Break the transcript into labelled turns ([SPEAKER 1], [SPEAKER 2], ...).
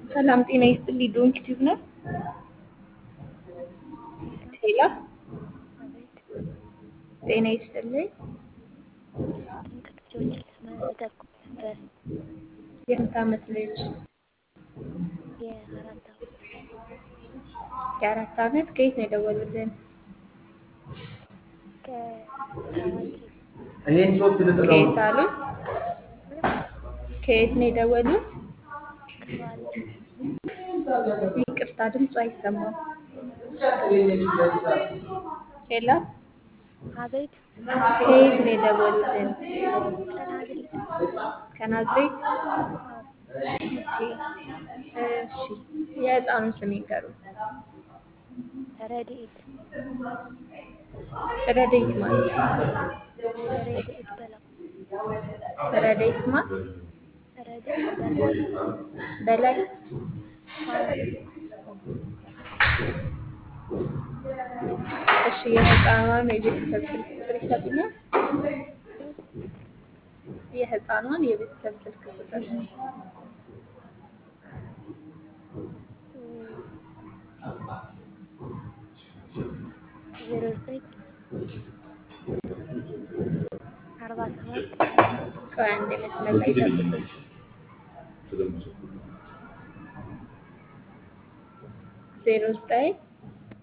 [SPEAKER 1] ሰላም ጤና ይስጥልኝ። ዶንኪ ቲዩብ ነው። ሄሎ
[SPEAKER 2] አቤት
[SPEAKER 1] ጤና ይስጥልኝ።
[SPEAKER 2] ድንቅ ልጆችን ለመጠቆም ነበር።
[SPEAKER 1] የስንት ዓመት ልጅ?
[SPEAKER 2] የአራት ዓመት
[SPEAKER 1] የአራት ዓመት ከየት ነው የደወሉልን?
[SPEAKER 2] ከታዋቂ
[SPEAKER 3] ይሄን ሶስት ልጥለው
[SPEAKER 1] ከየት አሉ? ከየት ነው የደወሉት?
[SPEAKER 2] ከዋለ
[SPEAKER 1] ይቅርታ ድምፁ አይሰማም። ሄሎ
[SPEAKER 2] አቤት
[SPEAKER 1] ከየት ነው የደወሉልን?
[SPEAKER 2] ከናዝሬት
[SPEAKER 1] ከናዝሬት?
[SPEAKER 2] አዎ
[SPEAKER 1] ኦኬ እሺ። የህፃኑን ስም ይንገሩን።
[SPEAKER 2] ረድኤት
[SPEAKER 1] ረዴት ማለት
[SPEAKER 2] ረድኤት በለው
[SPEAKER 1] ረዴት ማ
[SPEAKER 2] ረድኤት በለው
[SPEAKER 1] በላይ
[SPEAKER 2] አዎ
[SPEAKER 1] እሺ። የህፃኗን የቤተሰብ ስልክ ቁጥር ይሰጡኛል? የህፃኗን የቤተሰብ ስልክ ቁጥር
[SPEAKER 2] ዜሮ ዘጠኝ አርባ ሰባት
[SPEAKER 1] ቆይ አንድ መስመር ላይ ጠብቁኝ። ዜሮ ዘጠኝ